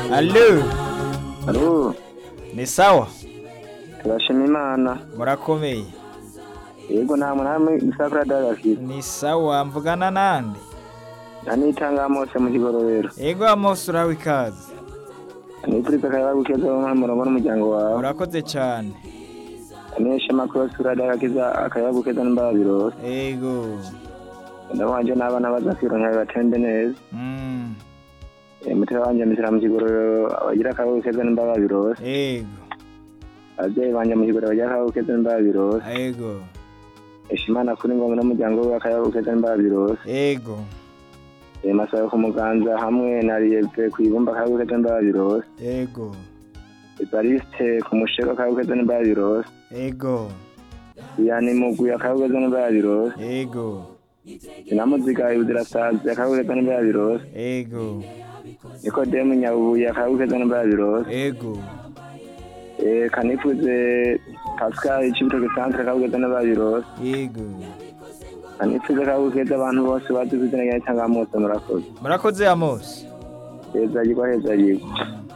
Allo, Alo, ni sawa? turashima Imana. Murakomeye? Yego namwe namwe isakura dagafite. Ni sawa, mvugana nande? Anitanga mose mu kigororero. Ego Amos uraho ikaze. Nipuriza kaya gukeza mu murongo n'umuryango wawe. Urakoze cyane. Anesha makuru sura dagakiza akaya gukeza n'imbabiro. Ego. Ndabanje n'abana bazafira nkabe batende neza. Mm. Eh, Mutera wanje misira mu kigororero abagira akaya gukeza n'imbabiro. Ego. Abavyeyi banje mu kigororero bagira akaya gukeza n'imbabiro. Ego. Ishimana kuri ngombe n'umuryango we akaya gukeza n'imbabiro. Ego. Eh, Masayo ku muganza hamwe na Riyeve kwibumba akaya gukeza n'imbabiro. Ego. Evariste ku musheko akaya gukeza n'imbabiro. Ego. Yani mugwi akabugeza n'imbabiro. Ego. Sinamuziga ibuzirasazi akabugeza n'imbabiro. Ego. Nikodemu Nyabubuye akabugeza n'imbabiro. Ego. Eh kanifuze Pascal Cibitoke Centre akabugeza n'imbabiro. Ego. Kanifuze akabugeza abantu bose bazi kuzina rya Tangamutse murakoze. Murakoze Amos. Heza yigwa heza yigwa.